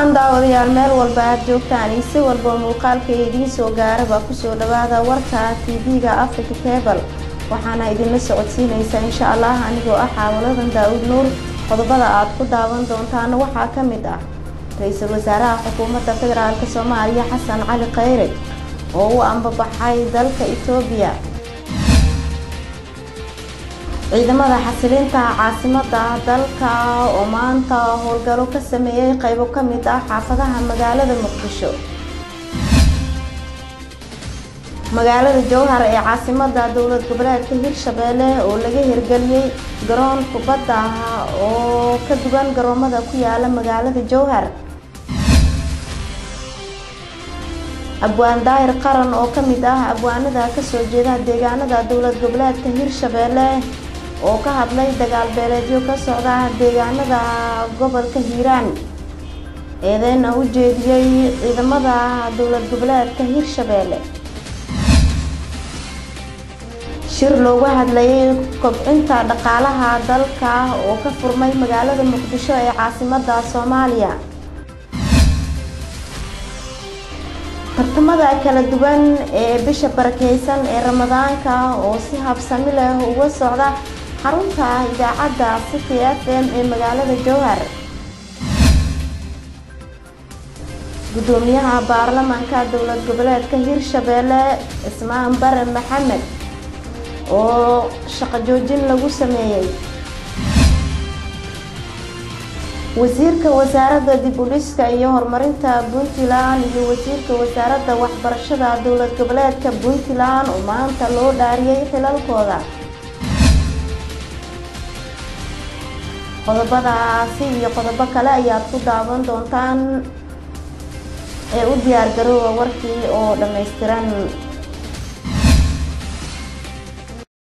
wacan daawadayaal meel walba aad joogtaan iyo si walba muuqaalka idiin soo gaaraba kusoo dhawaada warka tv-ga africa cable waxaana idinla socodsiinaysaa insha allah anigoo ah xaawaladan daa-uud nuur qodobada aad ku daawan doontaana waxaa ka mid ah ra-iisul wasaaraha xukuumadda federaalk soomaaliya xasan cali khayre oo u ambabaxay dalka etoobiya ciidamada xasilinta caasimada dalka oo maanta howlgalo ka sameeyey qaybo ka mid ah xaafadaha magaalada muqdisho magaalada jowhar ee caasimada dowlad goboleedka hirshabeelle oo laga hirgeliyey garoon kubadda ah oo ka duwan garoomada ku yaala magaalada jowhar abwaan daahir qaran oo ka mid ah abwaanada kasoo jeeda deegaanada dowlad goboleedka hirshabeelle oo ka hadlay dagaal beeleedyo ka socda deegaanada gobolka hiiraan eedeyna u jeediyey ciidamada dowlad goboleedka hirshabeelle shir loogu hadlayay kobcinta dhaqaalaha dalka oo ka furmay magaalada muqdisho ee caasimada soomaaliya tartamada kala duwan ee bisha barakeysan ee ramadaanka oo si habsami leh uga socda xarunta idaacadda city f m ee magaalada jowhar gudoomiyaha baarlamaanka dowlad goboleedka hirshabeelle ismaan bare maxamed oo shaqo joojin lagu sameeyey wasiirka wasaaradda dib u dhiska iyo horumarinta puntland iyo wasiirka wasaaradda waxbarashada dowlad goboleedka puntland oo maanta loo dhaariyey xilalkooda qodobadaasi iyo qodobo kale ayaad ku daawan doontaan ee u diyaar garoowa warkii oo dhammaystiran